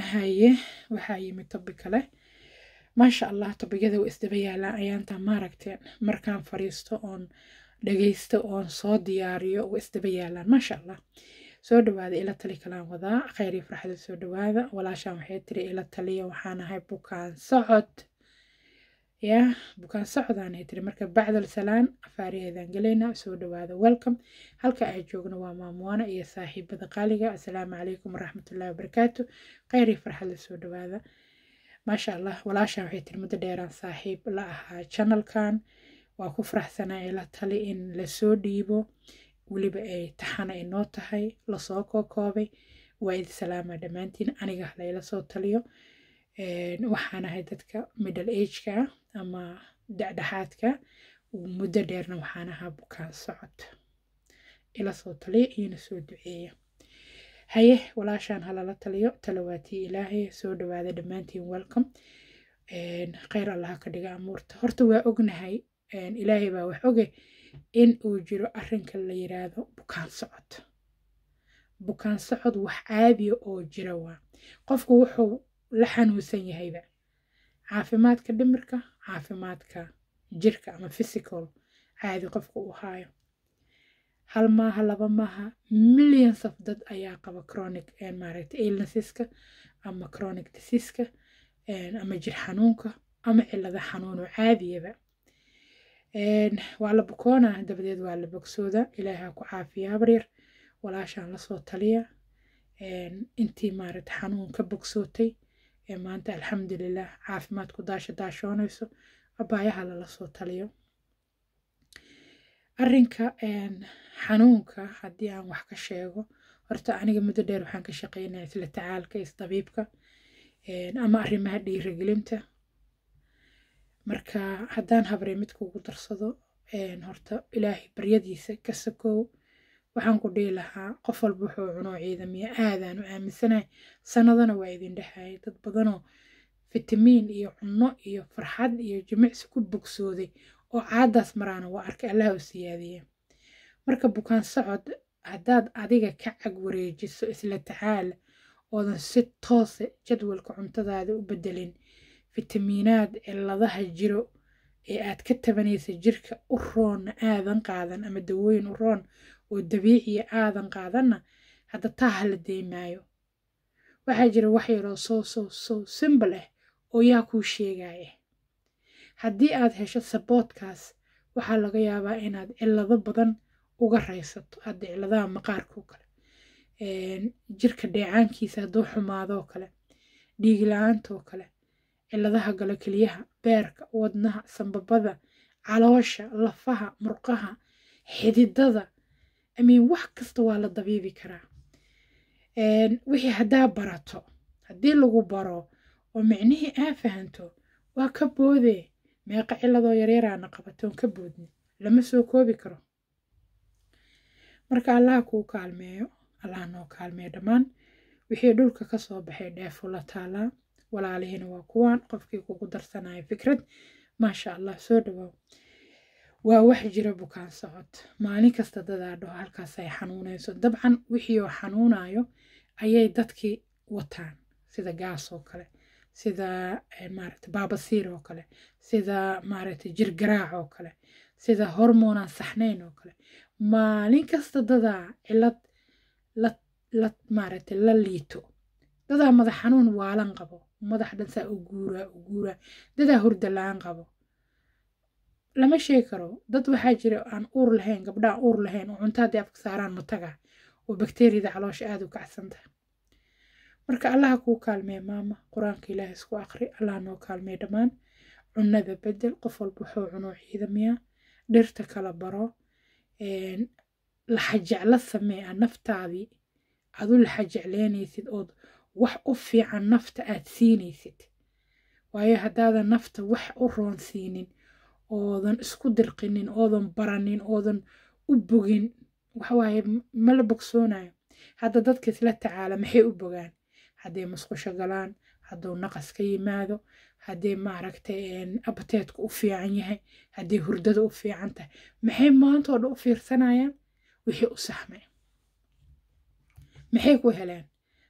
haye waxaa yimid tobi kale maasha allah tobiyada waa isdaba yaalaan ayaantaa maaragteen markaan fariisto oon dhagaysto oon soo diyaariyo waa isdaba yaalaan maasha allah soo dhawaada ila tali kalaan wadaa kheyr iyo farxada soo dhawaada walaashaan waxay tiri ila taliya waxaan ahay bukaan socod yaa bukaan socdaanay tiri marka bacdal salaan afaariheedaan gelaynaa soo dhawaada welcome halka ay joogno waa maamuwaana iyo saaxiibada qaaliga assalaamu calaykum waraxmatullahi wabarakaatu kheyr iyo farxada soo dhawaada maasha allah walaashaan waxay tiri muddo dheeraan saaxiib la ahaa channelkan waa ku faraxsanaa ila tali in lasoo dhiibo weliba ay taxana inoo tahay lasoo kookoobay waa idi salaama dhammaantiin aniga layla soo taliyo waxaan ahay dadka middle ageka ama dhexdhexaadka muddo dheerna waxaan ahaa bukaan socod ila soo taliya iyona soo duceeya haye walaashaan halala taliyo talawaatii ilaahay soo dhawaada dhammaantiin welcome kheyr allaha ka dhiga amuurta horta waa ognahay ilaahay baa wax oge in uu jiro arrinka la yiraahdo bukaan socod bukaan socod wax caadiya oo jira waa qofku wuxuu la xanuunsan yahayba caafimaadka dhimirka caafimaadka jirka ama physical caadi qofku uu haayo hal maaha laba maaha millions of dad ayaa qaba chronic maaragta illnesseska ama chronic diseaseska ama jir xanuunka ama cilada xanuun oo caadiyaba waa la bukoona dabadeed waa la bogsooda ilaaha ku caafiya habaryar walaashaan lasoo taliya intii maaragta xanuun ka bogsootay ee maanta alxamdulilah caafimaad ku daasha daashoonayso abaayaha lala soo taliyo arrinka xanuunka haddii aan wax ka sheego horta aniga muddo dheer waxaan ka shaqeynaya isla tacaalka isdabiibka ama arrimaha dhiirigelinta marka haddaan habrey mid kugu darsado horta ilaahay baryadiisa ka sakow waxaan ku dhihi lahaa qof walba wuxuu cuno ciidamiya aadaan u aaminsanahay sanadana waa idin dhexayay dad badanoo fitamiin iyo cunno iyo farxad iyo jimicsi ku bogsooday oo caadaas maraana waa arkay allaha u siyaadiye marka bukaan socod haddaad adiga ka cag wareejiso isla tacaala oodan si toose jadwalka cuntadaada u bedelin fitamiinaad ciladaha jiro ee aad ka tabanaysa jirka u roonna aadan qaadan ama dawooyin u roon oo dabiiciya aadan qaadanna hadda taa hala deymaayo waxaa jira wax yaroo soo soo soo simbal ah oo yaa kuu sheegaya haddii aad hesho saboodkaas waxaa laga yaabaa inaad cilado badan uga raysato hadda ciladaha maqaarkao kale jirka dheecaankiisa hadduu xumaadoo kale dhiig la-aantaoo kale ciladaha galo keliyaha beerka wadnaha sambabada caloosha lafaha murqaha xididada amiin wax kasta waa la dabiibi karaa wixii haddaa barato haddii lagu baro oo micnihii aa fahanto waa ka boodee meeqa ciladoo yaryaraana qabatoon ka boodni lama soo koobi karo marka allaha kuu kaalmeeyo allaha noo kaalmeeyo dhammaan wixii dhulka kasoo baxay dheefo la taalaa walaalihiina waa kuwaan qofkii kugu darsanaya fikrad maasha allah soo dhawaaw waa wax jira bukaan socod maalin kasta dadaa dhaho halkaas ay xanuunayso dabcan wixii oo xanuunayo ayay dadkii wataan sida gaas oo kale sida maaragta baabasiir oo kale sida maaragta jir garaac oo kale sida hormoonaan saxnayn oo kale maalin kasta dadaa cilad la la maaragta la liito dadaa madax xanuun waalan qabo madax dhansaa u guuraa u guuraa dadaa hurda la-aan qabo lama sheegi karo dad waxaa jira aan uur lahayn gabdhaha uur lahayn oo cunto haddii afka saaraan mataga oo bakteeriyada caloosha aada u kacsan tahay marka allaha kuu kaalmee maama qur-aanka ilaahay isku aqri allah noo kaalmee dhammaan cunada bedel qof walba wuxuu cunoo ciidamiya dhirta kala baro laxajecla samee a naftaadii aad u laxajecleynaysid ood wax u fiican nafta aad siinaysid waayo haddaadan nafta wax u roon siinin oodan isku dirqinin oodan baranin oodan u bogin waxawaaye mala bogsoonayo hadda dadka isla tacaala maxay u bogaan hadday musqusho galaan hadduu naqas ka yimaado haddii maaragtay abateedku u fiican yahay haddii hurdada u fiican tahay maxay maantoo dhan u fiirsanayaan wixii u saxmay maxay ku heleen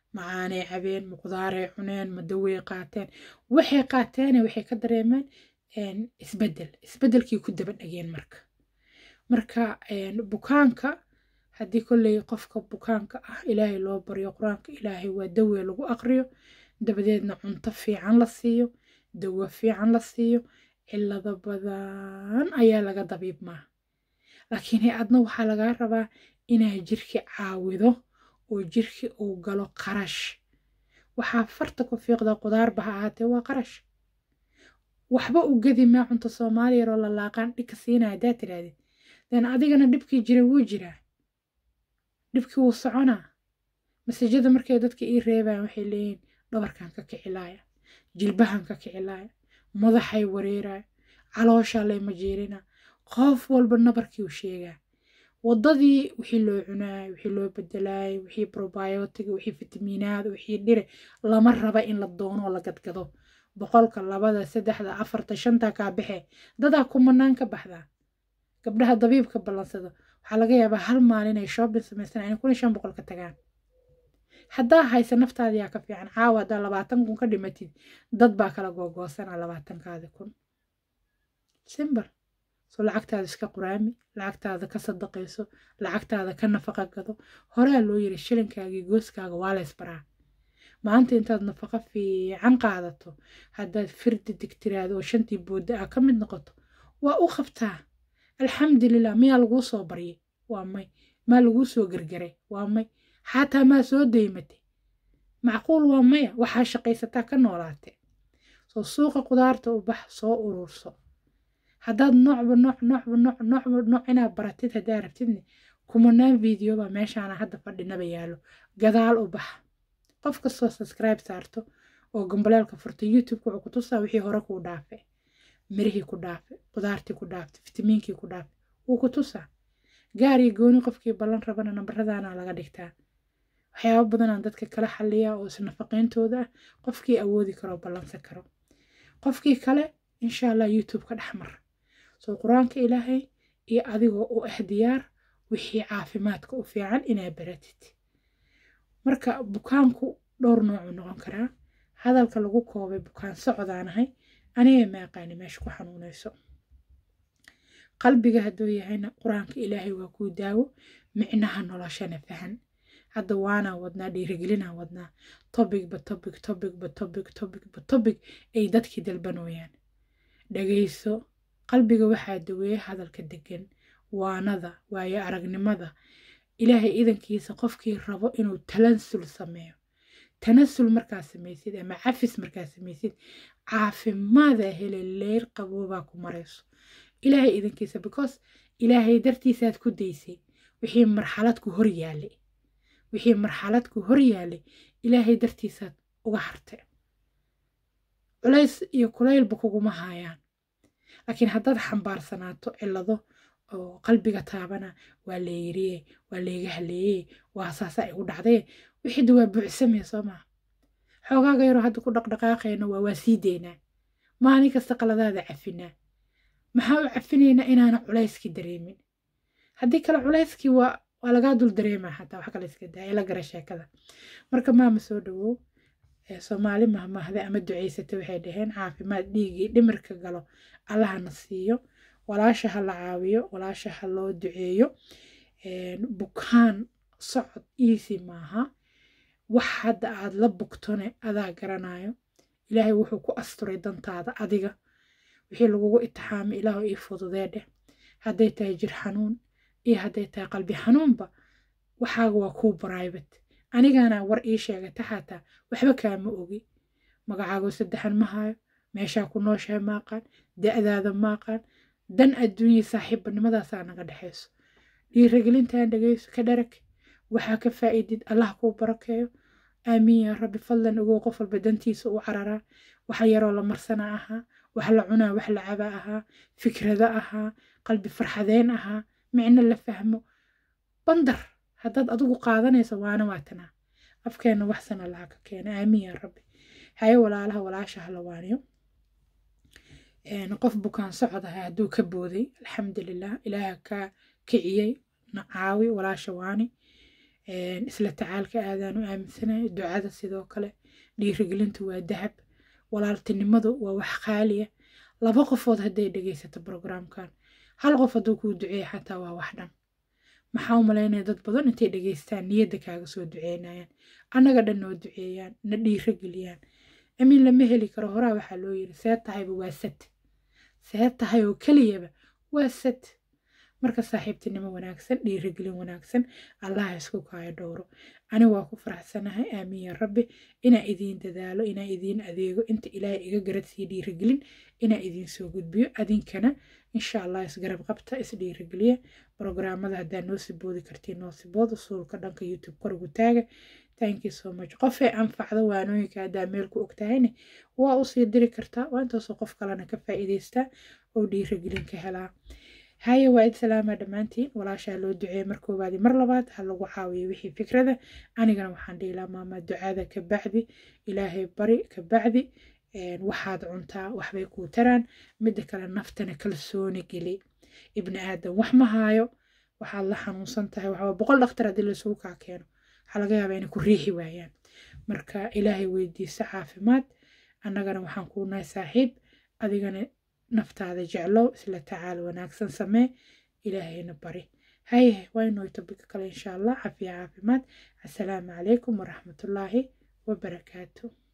macaanay cabeen muqdaaray cuneen madawey qaateen waxay qaateene waxay ka dareemeen isbedel isbedelkii ku daba dhageen marka marka bukaanka haddii kolley qofka bukaanka ah ilaahay loo baryo qur-aanka ilaahay waa dawe lagu aqriyo dabadeedna cunto fiican la siiyo dawo fiican la siiyo cilado badan ayaa laga dabiibmaa laakiin hay-adna waxaa lagaa rabaa inaa jirki caawido oo jirki uu galo qarash waxaa farta ku fiiqda qudaarba ha ahaatee waa qarash waxba u gedi maa cunto soomaaliya yaroo la laaqaan dhigka siinaya haddaa tirahdid den adigana dhibkii jira wuu jiraa dhibkii wuu soconaa masajada markay dadka ii reebayaan waxay leeyihin dhabarkan ka kicilaaya jilbahan ka kicilaaya madaxay wareeraya calooshaa layma jeerina qof walba nabarkii u sheegaa waddadii wixii loo cunaayay wixii loo bedelaayay wixii probiotiga wixii fitamiinaad wixii dhire lama raba in la doono oo la gadgado boqolka labada saddexda afarta shanta kaa baxe dadaa kumanaan ka baxdaa gabdhaha dabiibka ballansada waxaa laga yaabaa hal maalin ay shoobin samaystaan inay kun iyo shan boqol ka tagaan haddaa haysa naftaadiyaa ka fiican caawa haddaa labaatan kun ka dhimatid dad baa kala googoosanaa labaatankaadi kun simbal soo lacagtaada iska quraami lacagtaada ka sadaqayso lacagtaada ka nafaqa gado horaa loo yiri shilinkaagii gooskaaga waa la ysbaraa maanta intaad nafaqa fiican qaadato haddaad firdi digtiraado oo shantii boodda ah ka mid noqoto waa u qabtaa alxamdulilah miyaa laguu soo baryay waa may maa laguu soo gargaray waa may xataa maa soo daymatay macquul waa maya waxaa shaqaysataa ka noolaate soo suuqa qudaarta u bax soo ururso haddaad noocba nooc noocba nooc noocba nooc inaad baratid haddaa rabtidne kumanaan videoba meeshaana hadda fadhinaba yaallo gadaal u bax qof kastoo subscribe saarto oo gambaleelka furta youtube wuxuu ku tusaa wixii hore kuu dhaafe mirihii ku dhaafe qudaartii ku dhaafte fitamiinkii ku dhaafe wuu ku tusaa gaar iyo gooni qofkii ballan rabana nambaradaana laga dhigtaa waxyaaba badanaan dadka kala xaliyaa oo isnafaqeyntooda ah qofkii awoodi karo ballansan karo qofkii kale insha allah youtube ka dhex mar soo qur-aanka ilaahay iyo adigoo u ah diyaar wixii caafimaadka u fiican inaa baratid marka bukaanku dhowr noocuu noqon karaa hadalka lagu koobay bukaan socdaanahay aniga ma aqaani meesha ku xanuunayso qalbiga hadduu yahayna qur-aanka ilaahay waa kuu daawo micnaha noloshana fahan hadda waanaa wadnaa dhiirigelinaa wadnaa tobigba tobig tobigba tobig tobigba tobig ay dadkii dalbanooyaan dhagayso qalbiga waxaa daweeya hadalka degan waanada waayo aragnimada ilaahay idankiisa qofkii rabo inuu talansul sameeyo tanasul markaa samaysid ama cafis markaa samaysid caafimaada hele leyr qaboobaa ku marayso ilaahay idankiisa because ilaahay dartiisaad ku daysay wixii marxalad ku hor yaalay wixii marxalad ku hor yaalay ilaahay dartiisaad uga hartay culays iyo kulaylba kuguma haayaan laakiin haddaad xambaarsanaato cillado oo qalbiga taabana waa leeyiriye waa leega haleeye waa saasa igu dhacdaye wixida waa buuxsamee soo maa xoogaaga yaroo hadda ku dhaqdhaqaaqayna waa waa sii deynaa maalin kasta qaladaada cafinaa maxaa u cafinaynaa inaana culayskii dareemin haddii kale culayskii waa waa lagaa dul dareemaa xataa wax kale iska daa ila gara sheekada marka maama soo dhawow soomaali mahmahda ama ducaysata waxay dhaheen caafimaad dhiigii dhimirka galo allahana siiyo walaasha ha la caawiyo walaasha ha loo duceeyo bukaan socod iisi maaha wax hadda aad la bugtone adaa garanayo ilaahay wuxuu ku asturay dantaada adiga wixii lagugu itixaamay ilaahu ii fududee dheh hadday tahay jir xanuun iyo hadday tahay qalbi xanuunba waxaaga waa kuu bribate anigaana war ii sheegata xataa waxba kaama ogi magacaagoo saddexan ma hayo meeshaa ku nooshahay ma aqaan da-daada ma aqaan dan adduunya saaxiibanimadaasaa naga dhexayso dhiiragelintan dhegayso ka dharag waxaa ka faa'iidid allah kuu barakeeyo aamiin yaa rabbi fadlan ogow qof walba dantiisa u cararaa wax yaroo la marsana ahaa wax la cunaa wax la cabaa ahaa fikrado ahaa qalbi farxadeen ahaa micno la fahmo bandar haddaad adigu qaadanayso waana waatanaa afkeenna waxsana laha ka keena aamiin yaa rabbi haye walaalaha walaasha hala waaniyo qof bukaan socod ahaa hadduu ka booday alxamdulilah ilaaha ka kiciyey na caawi walaasha waani isla tacaalka aadaan u aaminsanahay ducada sidoo kale dhiirigelintu waa dahab walaaltinimadu waa wax qaaliya laba qofood hadday dhegaysato brograamkan hal qof hadduu kuu duceeya xataa waa wax dhan maxaa u malaynaya dad badan intay dhegaystaan niyadda kaaga soo duceynayaan annaga dhan noo duceeyaan na dhiirageliyaan amiin lama heli karo horaa waxaa loo yiri see tahayba waa sad see tahay oo keliyaba waa sad marka saaxiibtinimo wanaagsan dhiirigelin wanaagsan allaha isku kaayo dhowro ani waa ku faraxsanahay aamiin ya rabbi inaa idiin dadaalo inaa idiin adeego inta ilaahay iga garad sii dhiirigelin inaa idiin soo gudbiyo adinkana insha allah isgarab qabta isdhiirigeliya brograamada haddaa noo siboodi kartiin noo sibood usuulka dhanka youtube korigu taaga thank you so much qofay anfacdo waanooyinka haddaa meel ku ogtahayne waa usii diri kartaa waa intaasoo qof kalena ka faa'iidaystaa oo dhiirigelin ka helaa haye waa id salaama dhammaantiin walaashaa loo duceeye mar koowaadi mar labaad ha lagu caawiyo wixii fikrada anigana waxaan dhihi lahaa maama ducada ka bacdi ilaahay bari ka bacdi waxaad cuntaa waxbay kuu taraan midda kale naftana kalsooni geli ibni aadan wax ma haayo waxaad la xanuunsan tahay waxaa boqol dhakhtar haddii laysugu kaa keeno waxaa laga yaabaa inay ku riixi waayaan marka ilaahay weydiiso caafimaad annagana waxaan kuu nahay saaxiib adigana naftaada jeclow isla tacaal wanaagsan samee ilaahayna bari haye waa inoo tobika kale insha allah cafiya caafimaad assalaamu calaykum waraxmatullaahi wabarakaatu